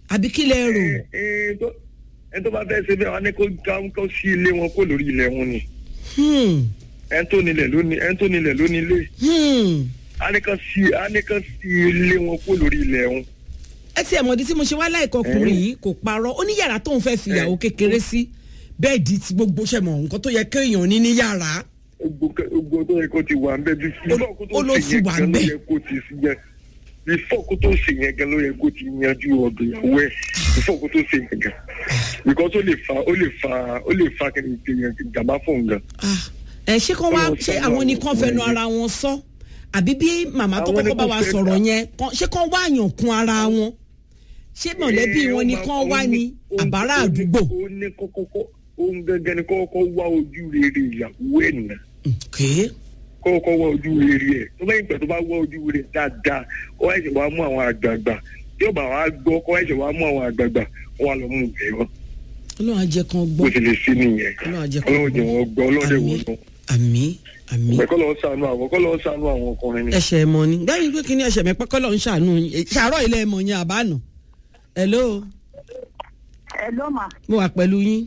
[SPEAKER 1] àbí kí lẹ rò
[SPEAKER 6] ẹ ẹ tó ẹ tó bá fẹ́ ṣe bẹ́ẹ̀ wá ní kó ká- kó sí ilé wọn kó lórí ilẹ̀ wọn ni
[SPEAKER 1] Hmm,
[SPEAKER 6] ẹ tó nílẹ̀ ló ní ẹ tó nílẹ̀ ló ní ilé
[SPEAKER 1] hmm.
[SPEAKER 6] á ní kán sí á ní kán sí ilé wọn kó lórí ilẹ̀ wọn.
[SPEAKER 1] ẹ ti ẹ̀mọ̀dí tí mo ṣe wá láìka ọkùnrin yìí kò parọ́ ó ní yàrá tóun fẹ́ fi ìyàwó kékeré sí bẹ́ẹ̀dì tí gbogbo ṣẹ̀mọ̀ nǹkan tó yẹ kéèyàn ní ní yàrá
[SPEAKER 6] gbogbo tó yẹ kó ti wà nbẹ bí fúlọ̀ kó
[SPEAKER 1] ó
[SPEAKER 6] tó
[SPEAKER 1] ló
[SPEAKER 6] ṣe
[SPEAKER 1] ti
[SPEAKER 6] yẹn
[SPEAKER 1] wà
[SPEAKER 6] gan ló
[SPEAKER 1] ńbẹ̀.
[SPEAKER 6] yẹ kó ti sí yẹn bífọ̀ kó tó ṣe yẹn gan ló yẹ kó ti yanjú ọ̀dọ̀ ìyàwó ẹ̀ bífọ̀ kó tó ṣe yẹn gan because ó lè fa ó lè fa ó lè fa kí ni ìyẹn ìjàmbá fún un gan.
[SPEAKER 1] Ah, ẹ ṣé kán wá
[SPEAKER 6] Ọlọ́run
[SPEAKER 1] ṣé
[SPEAKER 6] ṣàánú
[SPEAKER 1] àwọn
[SPEAKER 6] àwọn
[SPEAKER 1] nìkan fẹnu
[SPEAKER 6] ọkùnrin
[SPEAKER 1] ara wọn sọ àbí bí màmá tó
[SPEAKER 6] Àwọn
[SPEAKER 1] kọ́kọ́ bá
[SPEAKER 6] ni
[SPEAKER 1] wa
[SPEAKER 6] kò fẹ́
[SPEAKER 1] sọ̀rọ̀
[SPEAKER 6] gbà.
[SPEAKER 1] yẹn kán- ṣé kán wá àyàn kún ara wọn ṣé mọ̀lẹ́bí
[SPEAKER 6] Ẹ,
[SPEAKER 1] wọn
[SPEAKER 6] ó
[SPEAKER 1] ni
[SPEAKER 6] máa-
[SPEAKER 1] kán
[SPEAKER 6] ó
[SPEAKER 1] wá
[SPEAKER 6] ní-
[SPEAKER 1] ní
[SPEAKER 6] ó-
[SPEAKER 1] àbárà
[SPEAKER 6] ó ní-
[SPEAKER 1] àdúgbò.
[SPEAKER 6] ó ní kọ́kọ́kọ́ òun gẹ́gẹ́ ni kọ́kọ́ wá ojú rere ìyàwó ẹ̀ nà
[SPEAKER 1] Okay.
[SPEAKER 6] kọ́kọ́ wá ojú rere ẹ̀ tó bá yín pẹ̀ tó bá wá ojú rere dáadáa ó wá ẹ̀sẹ̀ wá mú àwọn àgbààgbà tí ó bá wá gbọ́ kó wá ẹ̀sẹ̀ wá mú àwọn àgbààgbà wọ́n á lọ mú bẹ̀ wọ́n
[SPEAKER 1] ọlọ́run á jẹ́ kán
[SPEAKER 6] bó
[SPEAKER 1] gbọ́
[SPEAKER 6] ti lè sí nìyẹn
[SPEAKER 1] ọlọ́run á jẹ́ kán
[SPEAKER 6] ọlọ́run jẹ́
[SPEAKER 1] gbọ́
[SPEAKER 6] wọn gbọ́ ọlọ́run jẹ́ wọn
[SPEAKER 1] àmì
[SPEAKER 6] gbọ́
[SPEAKER 1] àmì àmì
[SPEAKER 6] ẹ̀kọ́ lọ́wọ́ sànú àwọn kọ́ lọ́wọ́ sànú àwọn ọkùnrin ni.
[SPEAKER 1] ẹsẹ̀ mọ ni gbẹ́yìn pé kí ni ẹsẹ̀ mi pẹ́kọ́ lọ́n ṣàánú yín. ṣàárọ̀ ilé ẹ̀mọ̀ yẹn àbánà hello
[SPEAKER 3] ẹ ló mà
[SPEAKER 1] mo wà pẹ̀lú yín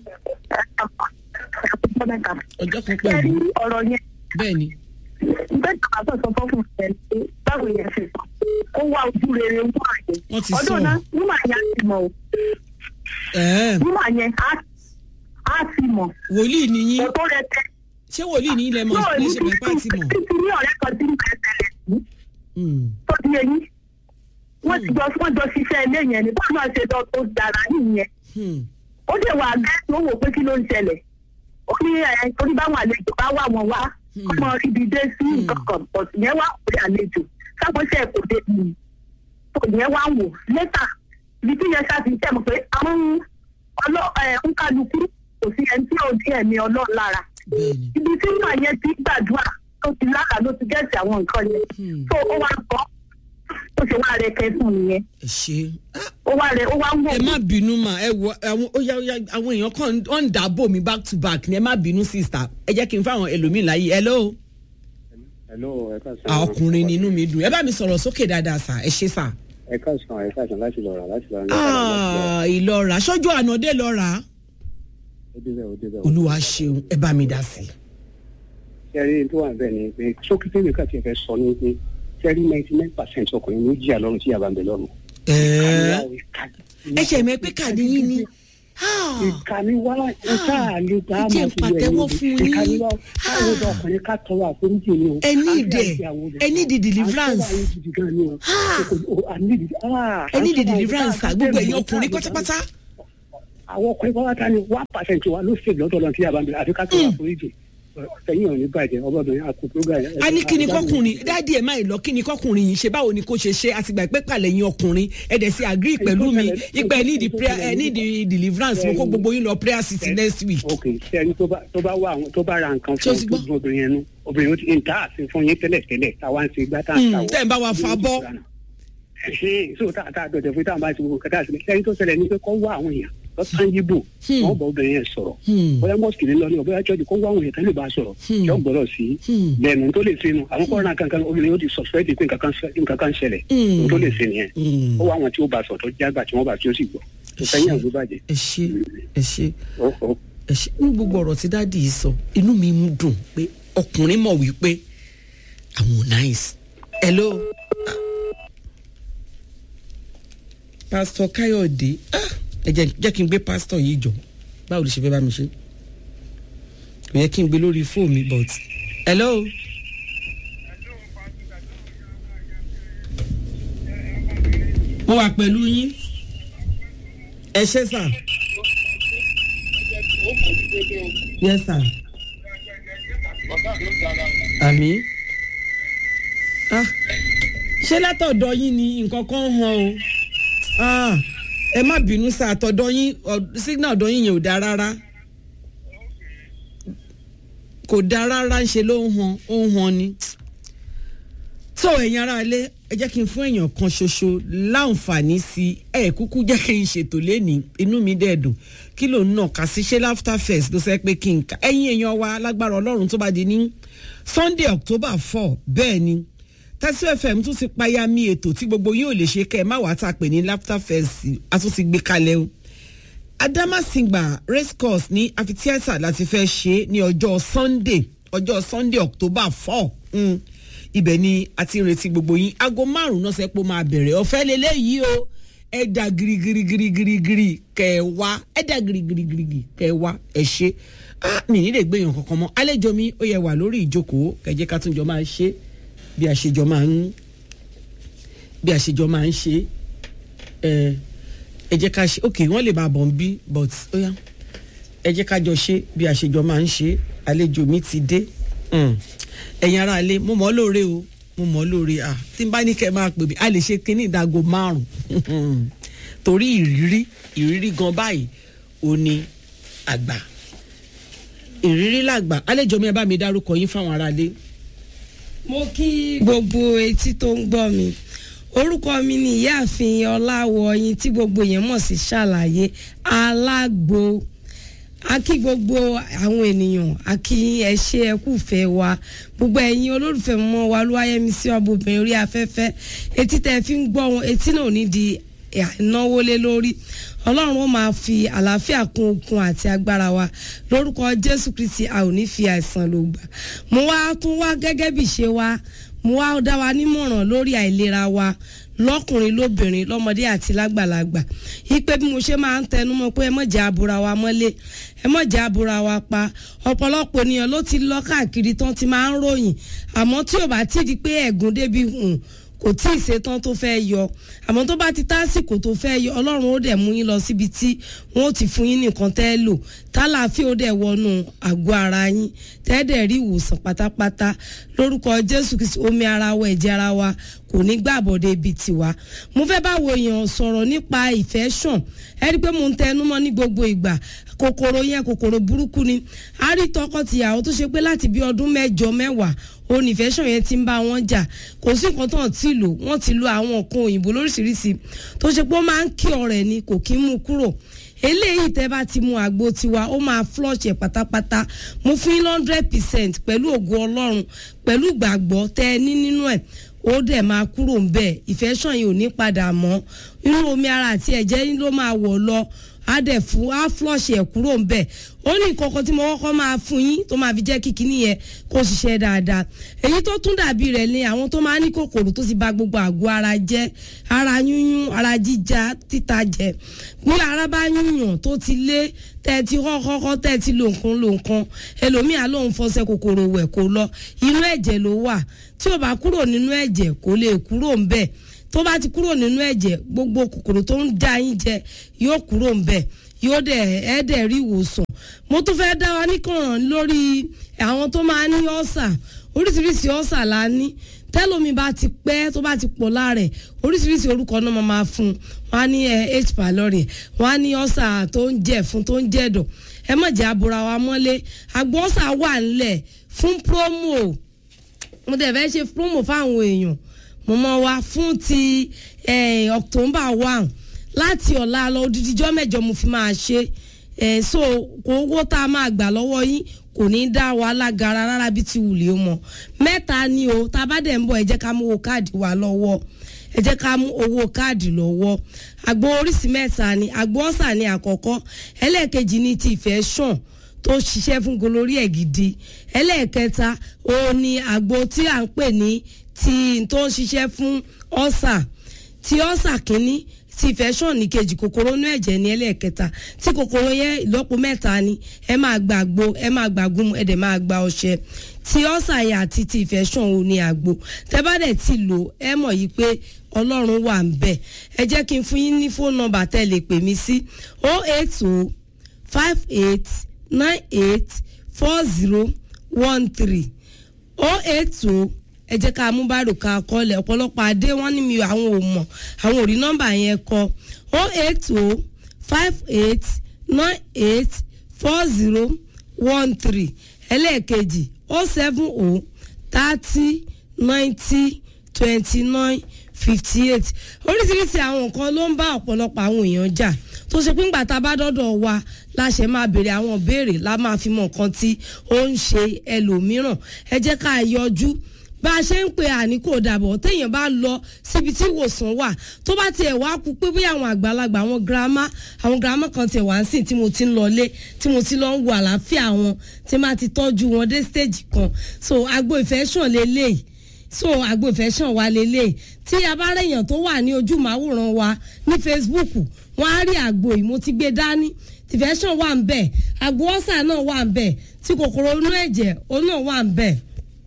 [SPEAKER 3] ọjọ́ mẹ́ta.
[SPEAKER 1] ọjọ́ kan
[SPEAKER 3] ṣé
[SPEAKER 1] pẹ̀lú
[SPEAKER 3] rí ọ̀rọ̀ yẹn
[SPEAKER 1] bẹ́ẹ̀ ni
[SPEAKER 3] bẹ́ẹ̀ ni àwọn sọ fún fún ẹ̀ pé báwo yẹn ṣe sọ ó wá ojú rere wúmà yẹn.
[SPEAKER 1] Wọ́n ti sọ.
[SPEAKER 3] ọdún náà wúmà yẹn á ti mọ̀ o
[SPEAKER 1] ẹ̀ẹ́
[SPEAKER 3] wúmà yẹn á á ti mọ̀
[SPEAKER 1] wòlíì ni yín
[SPEAKER 3] kò tó rẹ tẹ.
[SPEAKER 1] ṣé wòlíì ní ilẹ̀ mọ̀
[SPEAKER 3] náà
[SPEAKER 1] ní
[SPEAKER 3] ní
[SPEAKER 1] ṣe mẹ́pà ti mọ̀
[SPEAKER 3] títí ní ọ̀rẹ́ kan tí ń bẹ̀rẹ̀ tẹ̀lẹ̀ sí
[SPEAKER 1] Hmm,
[SPEAKER 3] tó di eyín wọ́n ti jọ wọ́n jọ ṣiṣẹ́ ilé yẹn ní báwọn náà ṣe lọ tó dára nìyẹn
[SPEAKER 1] hmm,
[SPEAKER 3] ó dẹ̀ wà gẹ́gẹ́ ó wò pé kí ló ń ṣẹlẹ̀ ó ní ẹ̀ torí báwọn àlejò bá wà wọ́n wá ọmọ ibi dé sí nǹkan kan ọ̀sùn yẹn wá pé àlejò sábọ́sẹ̀ kò dé mi tó yẹn wá wò lẹ́tà ibi tí yẹn ṣáà ti tẹ̀ mọ́ pé àwọn ọlọ́ ẹ̀ ń kálukú kò sí ẹni tí ò dín ẹ̀mí ọlọ́run lára
[SPEAKER 1] bẹ́ẹ̀ ni
[SPEAKER 3] ibi tí màá yẹn ti gbàdúrà tó ti lára ló ti gẹ̀ẹ́sì àwọn nǹkan yẹn
[SPEAKER 1] Hmm.
[SPEAKER 3] tó ó wá gbọ́ ó ṣe wá rẹ kẹsùn nìyẹn
[SPEAKER 1] ẹ ṣe Ah,
[SPEAKER 3] ó wá rẹ ó wá ń wò
[SPEAKER 1] ẹ má bínú mà ẹ wọ àwọn ó yá ó yá àwọn èèyàn kan wọ́n ń dàbò mi back to back ni ẹ má bínú sister ẹ jẹ́ kí n fáwọn ẹlòmíì láyé hello
[SPEAKER 7] hello ẹ ká sàn.
[SPEAKER 1] àwọn ọkùnrin ni inú mi dùn ẹ bá mi sọ̀rọ̀ sókè dáadáa sà ẹ ṣe sà.
[SPEAKER 7] ẹ ká sàn ẹ ká sàn láti lọ rà láti lọ rà.
[SPEAKER 1] Ah, ìlọ́ra ṣọ́jú ànádé lọ́ra
[SPEAKER 7] ó débẹ̀ ó débẹ̀.
[SPEAKER 1] olúwa ṣeun ẹ bá mi dá sí i.
[SPEAKER 7] sẹ́rí tó wà bẹ́ẹ̀ ni pé sókítẹ́ nìkan ti fẹ́ sọ ní pé sẹ́rí ninety nine percent ọkùnrin ló jìyà lọ́rùn tí yàrá ń bẹ lọ́rùn.
[SPEAKER 1] ẹ̀ẹ́ ẹ ṣe mẹ́ pé kàdé yín ni Ah,
[SPEAKER 7] ìkànnì wa ìta àlejò àmọ́
[SPEAKER 1] Jẹ́ n pàtẹ́wọ́ fún yín.
[SPEAKER 7] ìkànnì wa káwọn ọdọ ọkùnrin ká tọrọ àforíjì ni o.
[SPEAKER 1] Ẹ ní ìdẹ̀, ẹ ní ìdí deliverance.
[SPEAKER 7] àtọ́wọ́ ayé gidi gan ni o.
[SPEAKER 1] Ah.
[SPEAKER 7] a ní ìdí ah,
[SPEAKER 1] ẹ ní ìdí
[SPEAKER 7] àtọ́wọ́ ayé
[SPEAKER 1] deliverance
[SPEAKER 7] tá a
[SPEAKER 1] gbogbo
[SPEAKER 7] bẹ̀rẹ̀
[SPEAKER 1] ẹ̀yin
[SPEAKER 7] mọ́,
[SPEAKER 1] ọkùnrin
[SPEAKER 7] tá a
[SPEAKER 1] pátápátá.
[SPEAKER 7] àwọn ọkùnrin pátá ni one percent wa ló ṣèlú lọ́dọ̀ lọ́n tí yàrá ń bẹ àfi ká tọrọ àforíjì ẹ̀yin ò ní bàjẹ́ ọbọ̀dọ̀ àkókò program.
[SPEAKER 1] a ní kí ni kọkùnrin dáàdi ẹ̀ máa lọ kí ni kọkùnrin yìí ṣe báwo ni kò ṣe ṣe àtìgbà pé pàlẹ́ yín ọkùnrin ẹ dẹ̀ sí agree pẹ̀lú mi ipa ẹ ní ìdí prayer ẹ ní ìdí deliverance mo kó gbogbo yín lọ prayer city next week.
[SPEAKER 7] ok sẹ́ni tó bá tó bá wá àwọn tó bá ra nǹkan
[SPEAKER 1] Ṣé o
[SPEAKER 7] fún
[SPEAKER 1] ti
[SPEAKER 7] tó
[SPEAKER 1] gbọ́?
[SPEAKER 7] dùn obìnrin yẹn nú obìnrin yẹn ti ń ta àti fún yín tẹ́lẹ̀ tẹ́lẹ̀ táwa ń ṣe gbá tá à ń
[SPEAKER 1] Hmm,
[SPEAKER 7] ta wọ́.
[SPEAKER 1] tẹ́ ẹ̀ ń bá wa fa bọ́.
[SPEAKER 7] ṣe so tá tá dọ̀dọ̀ fún táwọn bá ti gbogbo kẹta sílẹ̀ sẹ́ni tó ṣẹlẹ̀ ní pé kọ́ wá àwọn èèyàn lọ́sàn yíbò
[SPEAKER 1] Hmm.
[SPEAKER 7] wọ́n bọ̀ obìnrin yẹn sọ̀rọ̀
[SPEAKER 1] Hmm.
[SPEAKER 7] bóyá mọ́sìkì ní lọ ní ọ̀bọ̀yá chọ́ọ̀jì kó wá àwọn èèyàn tẹ́lẹ̀ bá sọ̀rọ̀
[SPEAKER 1] Hmm.
[SPEAKER 7] yọ gbọ́dọ̀ sí
[SPEAKER 1] Hmm.
[SPEAKER 7] lẹ́nu tó lè ṣe nu àwọn kọ́ńtà kankan obìnrin yóò ti sọ̀spẹ́tì pé nǹkan kan ṣẹ- nǹkan kan ṣẹlẹ̀
[SPEAKER 1] Hmm.
[SPEAKER 7] tó lè ṣe nìyẹn
[SPEAKER 1] Hmm.
[SPEAKER 7] ó wá àwọn tí ó bá sọ̀ tó jágbà tí wọ́n bá tí ó sì gbọ́ tó fẹ́yìn àgbo bàjẹ́
[SPEAKER 1] ẹ ṣe ẹ ṣe
[SPEAKER 7] ó ó
[SPEAKER 1] ẹ ṣe ní gbogbo ọ̀rọ̀ tí dáàdi yìí sọ inú mi ń dùn pé ọkùnrin mọ̀ wípé àwọn ò nice. hello. Ah. pásítọ̀ káyọ̀dé ah, ẹ jẹ́ jẹ́ kí n gbé pásítọ̀ yìí jọ báwo lè ṣe fẹ́ bá mi ṣe kò yẹ kí n gbé lórí fóònù mi but hello. mo wà pẹ̀lú yín ẹ ṣe sà. yes sir. àmì. ah ṣé látọ̀dọ̀ yín ni nǹkan kan hàn o ah ẹ má bínú sá àtọ̀dọ̀ yín ọ- signal ọ̀dọ̀ yín yẹn ò dáa rárá kò dáa rárá ń ṣe ló ń han ó ń han ni tó ẹ̀yin ará ilé ẹ jẹ́ kí n fún èèyàn kan ṣoṣo láǹfààní sí ẹ kúkú jẹ́ kí n ṣètò lẹ́nìí inú mi dẹ̀ dùn kí ló ń nà ká sí ṣé laughter fest ló sẹ́ pé kí n kà ẹ̀yin èèyàn wa lágbára ọlọ́run tó bá di ní sunday october four bẹ́ẹ̀ ni tẹ́sí fm tún ti payá mi ètò tí gbogbo yín ò lè ṣe kẹ́ ẹ má wàá tà pé ní laughter fest a tún ti gbé kalẹ̀ o adamasingba race course ní amphitheatre láti fẹ́ ṣe ní ọjọ́ sunday ọjọ́ sunday october four mm. ibẹ̀ ni a ti ń retí gbogbo yín aago márùn-ún náà sẹ́pọ̀ máa bẹ̀rẹ̀ ọ̀fẹ́ lélẹ́yìí o ẹ̀dà girigirigirigiri kẹwa ẹ̀dà girigirigirigi kẹwa ẹ̀ ṣe ah mi ní lè gbẹ̀yàn kankan mọ́ àlejò mi ó yẹ wà lórí ìjókòó kẹjẹ ká tún jọ máa ṣe bí a ṣe jọ máa ń bí a ṣe jọ máa ń ṣe ẹ ẹ jẹ́ ká ṣe ok wọ́n lè máa bọ̀ ń bí but ó yá ẹ jẹ́ ká jọ ṣe bí a ṣe jọ máa ń ṣe àlejò mi ti dé Mm. ẹ̀yin ará ilé mo mọ̀ ọ́ lóore o mo mọ̀ ọ́ lóore à tí n bá ní kẹ́ ẹ máa pè mí a lè ṣe kínní ìdágo márùn-ún torí ìrírí ìrírí gan báyìí ò ní àgbà ìrírí làgbà àlejò mi ẹ bá mi dárúkọ yín fáwọn ará ilé.
[SPEAKER 8] mo kí gbogbo etí tó ń gbọ́ mi orúkọ mi ni ìyáàfin ọláwọyìn tí gbogbo yẹn mọ̀ sí ṣàlàyé alágbo a kí gbogbo àwọn ènìyàn a kí ẹ ṣe ẹ kú fẹ́ wa gbogbo ẹ̀yin olólùfẹ́ mọ́ wa olúwayẹmí sí ọbọbìnrin orí afẹ́fẹ́ etí tẹ́ fi ń gbọ́ wọn etí náà ò ní di ìnáwó lé lórí ọlọ́run ó máa fi àlàáfíà kún okun àti agbára wa lórúkọ jésù kristi a ò ní fi àìsàn ló gbà mo wá tún wá gẹ́gẹ́ bí ṣe wa mo wá dá wa nímọ̀ràn lórí àìlera wa lọ́kùnrin lóbìnrin lọ́mọdé àti lágbàlagbà ipe bí mo ṣe máa ń tẹnu mọ́ pé ẹ mọ̀ jẹ́ abura wa mọ́lé ẹ mọ̀ jẹ́ abura wa pa ọ̀pọ̀lọpọ̀ ènìyàn ló ti lọ káàkiri tán ti máa ń ròyìn àmọ́ tí ò bá tí di pé ẹ̀gún débi hùn kò tí ì ṣetán tó fẹ́ yọ àmọ́ tó bá ti tásìkò tó fẹ́ yọ ọlọ́run ó dẹ̀ mú yín lọ síbi tí wọ́n ó ti fún yín nìkan tẹ́ lò tálàáfíà ó dẹ̀ wọnú àgọ́ ara yín tẹ́ẹ̀dẹ̀ rí ìwòsàn pátápátá lórúkọ jésù kristi omi ara wa ẹ̀jẹ̀ ara wa kò ní gbàbọ̀dé ibi tiwa mo fẹ́ báwo èèyàn sọ̀rọ̀ nípa ìfẹ́ sàn ẹ rí i pé mo ń tẹnu mọ́ ní gbogbo ìgbà kòkòrò yẹn kòkòrò burúkú ni a rí tọkọ-tìyàwó tó ṣe pé láti bí ọdún mẹ́jọ mẹ́wàá onífẹ́sàn yẹn ti ń bá wọn jà kò sí nǹkan tó ń tì lò wọ́n ti lo àwọn nǹkan òyìnbó lóríṣiríṣi tó ṣe pé ó máa ń kí ọ̀rẹ́ ni kò kí ń mú kúrò eléyìí tẹ́ bá ti mu àgbo tiwa ó máa flush ẹ̀ pátápátá mo fún yín hundred percent pẹ̀lú ògo ọlọ́run pẹ̀lú ìgbàgbọ́ tẹ́ ẹ ní nínú ẹ̀ ó dẹ̀ máa kúrò ń bẹ̀ ìfẹ́sàn yìí ò ní padà mọ́ inú omi ara àti ẹ̀jẹ̀ yín ló máa wọ̀ lọ á dẹ̀ fún á flush ẹ̀ kúrò ń bẹ̀ ó ní nǹkankan tí mo kọ́kọ́ máa fún yín tó máa fi jẹ́ kí kíní yẹn kó ṣiṣẹ́ dáadáa èyí tó tún dàbí rẹ̀ ni àwọn tó máa ní kòkòrò tó ti ba gbogbo àgọ́ ara jẹ́ ara yúnyún ara jíjá títa jẹ bí ara bá yúnyàn tó ti lé tẹ́ ti kọ́kọ́ tẹ́ ti lo nǹkan lo nǹkan ẹlòmíà lòun fọṣẹ kòkòrò wẹ̀ kó lọ inú ẹ̀jẹ̀ ló wà tí ò bá kúrò nínú ẹ̀jẹ̀ kò lè kúrò ń bẹ̀ tó bá ti kúrò nínú ẹ̀jẹ̀ gbogbo kòkòrò tó ń dá yín jẹ yóò kúrò ń bẹ̀ yóò dẹ̀ ẹ́ dẹ̀ rí ìwòsàn mo tún fẹ́ dá wa níkànnà lórí àwọn tó máa ní ọ́sà oríṣiríṣi ọ́sà la ní tẹ́lómi bá ti pẹ́ tó bá ti pọ̀ lára ẹ̀ oríṣiríṣi orúkọ náà máa máa fún un wọ́n á ní h pylori wọ́n á ní ọ́sà tó ń jẹ̀ fún tó ń jẹ̀dọ̀ ẹ má jẹ́ abura wa mọ́lé àgbo ọ́sà wà ńlẹ̀ fún promo mo dẹ̀ fẹ́ ṣe promo fáwọn èèyàn mo mọ wa fún ti october one láti ọ̀la lọ odidijọ́ mẹ́jọ mo fi máa ṣe ẹ̀ so kò owó tá a máa gbà lọ́wọ́ yín kò ní í dá wa lágara rárá bí ti wùlé o mọ̀ mẹ́ta ni o tá a bá dẹ̀ ń bọ̀ ẹ jẹ́ ká mú owó káàdì wa lọ́wọ́ ẹ jẹ́ ká mú owó káàdì lọ́wọ́ àgbo oríṣi mẹ́ta ni àgbo ọ̀sà ni àkọ́kọ́ ẹlẹ́ẹ̀kejì ni ti ìfẹ́ sàn tó ṣiṣẹ́ fún golórí ẹ̀ gidi ẹlẹ́ẹ̀kẹta òun ni àgbo tí à ń pè ní ti tó ń ṣiṣẹ́ fún ọ̀sà ti ọ̀sà kínní tí infection ní kejì kòkòrò inú ẹ̀jẹ̀ ní ẹlẹ́ẹ̀kẹta tí kòkòrò yẹn ìlọ́po mẹ́ta ni ẹ máa gba àgbo ẹ máa gba gúnmu ẹ dẹ̀ máa gba ọṣẹ tí ọ̀sà yẹn àti ti infection ò ní àgbo tẹ́ bá dẹ̀ ti lò ẹ mọ̀ yìí pé ọlọ́run wà ń bẹ̀ ẹ jẹ́ kí n fún yín ní fóònù nọ́mbà tẹ́ lè pè mí sí o eight o five eight nine eight four zero one three o eight o ẹ jẹ́ ká mú bárò ká kọ́lẹ̀ ọ̀pọ̀lọpọ̀ adé wọ́n ní mi àwọn ò mọ̀ àwọn ò rí nọ́mbà yẹn kọ o eight o five eight nine eight four zero one three ẹlẹ́ẹ̀kejì o seven o thirty ninety twenty nine fifty eight oríṣiríṣi àwọn nǹkan ló ń bá ọ̀pọ̀lọpọ̀ àwọn èèyàn jà tó ṣe pé ńgbà tá a bá dọ́dọ̀ wa láṣẹ máa béèrè àwọn béèrè la máa fi mọ nǹkan tí ó ń ṣe ẹlòmíràn ẹ jẹ́ ká yọjú bá a ṣe ń pe àní kò dàbọ̀ téèyàn bá lọ síbi tí ìwòsàn wà tó bá tiẹ̀ wá kú pé bóyá àwọn àgbàlagbà àwọn girama àwọn girama kan tiẹ̀ wá ń sìn tí mo ti ń lọlé tí mo ti lọ ń wo àlàáfíà wọn tí má ti tọ́jú wọn dé stage kan so agbo ìfẹ́ sàn lélẹ́yìí so agbo ìfẹ́ sàn wá lélẹ́yìí tí a bá rẹ̀yàn tó wà ní ojú màwòrán wa ní Facebook wọ́n á rí àgbo yìí mo ti gbé dání tìfẹ́ sàn wà ń bẹ̀ àgbo ọ̀sà náà wà ń bẹ̀ tí kòkòrò inú ẹ̀jẹ̀ òun náà wà ń bẹ̀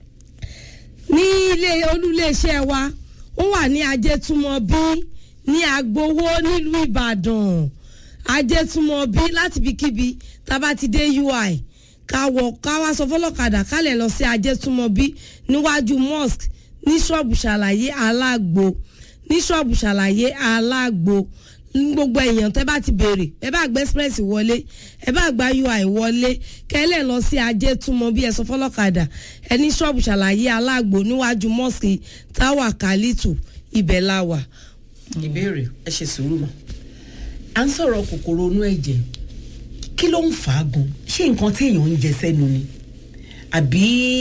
[SPEAKER 8] ní ilé olúléeṣẹ́ wa ó wà ní ajétúmọ̀bí ní agbowó nílùú ìbàdàn ajétúmọ̀bí láti ibikíbi tá a bá ti dé ui ká wọ ká wá sọ fọlọ́kadà ká lè lọ sí ajétúmọ̀bí níwájú mosque ní ṣọ́ọ̀bù ṣàlàyé alágbo ní ṣọ́ọ̀bù ṣàlàyé alágbo gbogbo èèyàn tẹ́ bá ti béèrè ẹ bá gbé express wọlé ẹ bá gba ui wọlé kẹlẹ lọ sí ajé túmọ̀ bí ẹ sọ fọlọ́kadà ẹ ní ṣọ́ọ̀bù ṣàlàyé alágbo níwájú mosque táwà kálítù ibẹ̀ la wà.
[SPEAKER 1] ìbéèrè ẹ ṣe sùúrù mọ́ à ń sọ̀rọ̀ kòkòrò inú ẹ̀jẹ̀ kí ló ń fà á gan ṣé nǹkan tí èèyàn ń jẹ sẹ́nu ni àbí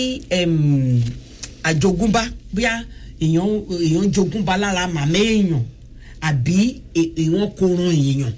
[SPEAKER 1] em, àjogúnbá bóyá èèyàn èèyàn jogúnbá lára màmá èèyàn àbí è- èèyàn korun èèyàn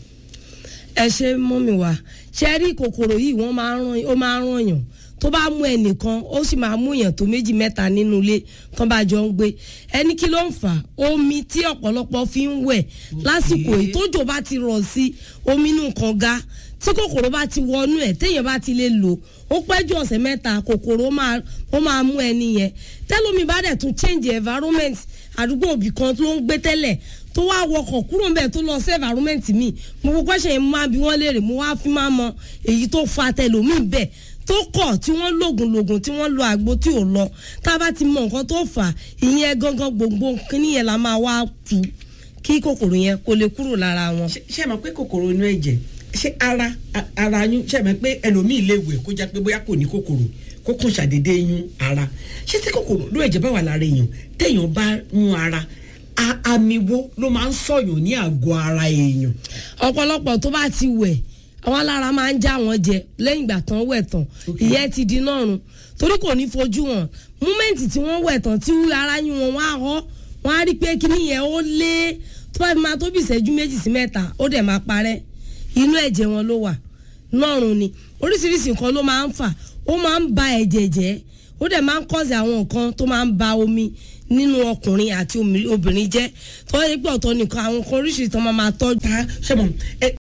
[SPEAKER 8] ẹ ṣe mọ́mi wá ṣe rí kòkòrò yìí wọ́n máa ń ràn ó máa ń ràn yàn tó bá mú ẹnìkan ó sì máa mú èèyàn tó méjì mẹ́ta nínú ilé tán bá jọ ń gbé ẹni kí ló ń fà á omi tí ọ̀pọ̀lọpọ̀ fi ń wẹ̀ lásìkò yìí tójò bá ti rọ̀ sí omi inú kànga tí kòkòrò bá ti wọnú ẹ̀ téèyàn bá ti lè lò ó pẹ́ ju ọ̀sẹ̀ mẹ́ta kòkòrò ó máa ó máa mú ẹni yẹn tẹ́lómi bá dẹ̀ tún change environment àdúgbò òbí kan tó ń gbé tẹ́lẹ̀ tó wá wọkọ̀ kúrò ńbẹ̀ tó lọ sí environment mi mo gbogbo question yẹn mo máa bí wọ́n léèrè mo wá fi máa mọ èyí tó fa tẹlómi bẹ́ẹ̀ tó kọ̀ tí wọ́n lògùn lògùn tí wọ́n lo àgbo tí ò lọ tá a bá ti mọ nǹkan tó fà á ìyẹn gangan gbòǹgbò kíní yẹn la máa wá tu kí kòkòrò yẹn kó lè kúrò lára wọn.
[SPEAKER 1] ṣé ṣé ẹ mọ̀ pé kòkòrò inú ẹ̀jẹ̀ ṣé ara a- ara yún ṣé ẹ mọ̀ pé ẹlòmíì lè wẹ̀ kó jẹ́ pé bóyá kò ní kòkòrò kó kàn ṣàdédé yún ara ṣé tí kòkòrò inú ẹ̀jẹ̀ bá wà lára èèyàn téèyàn bá yún ara a- àmì wo ló máa ń sọ̀yàn ní àgọ́ ara èèyàn
[SPEAKER 8] ọ̀pọ̀lọpọ̀ tó bá ti wẹ̀ àwọn alára máa ń já wọn jẹ lẹ́yìn ìgbà tán wẹ̀ tán ìyẹn ti di nọ́run torí kò ní fojú wọn múmẹ́ǹtì tí wọ́n wẹ̀ tán tí ara yún wọn wọ́n á họ wọ́n á rí pé kíní yẹn ó lé tó bá fi máa tó bí ìṣẹ́jú méjì sí mẹ́ta ó dẹ̀ máa parẹ́ inú ẹ̀jẹ̀ wọn ló wà nọ́run ni oríṣiríṣi nǹkan ló máa ń fà ó máa ń ba ẹ̀jẹ̀ jẹ́ ó dẹ̀ máa ń kọ́sì àwọn nǹkan tó máa ń ba omi nínú ọkùnrin àti omi- obìnrin jẹ́ tó yẹ pé ọ̀tọ̀ nìkan àwọn nǹkan oríṣiríṣi tó máa máa tọ́jú.
[SPEAKER 1] ta ṣé mo ẹ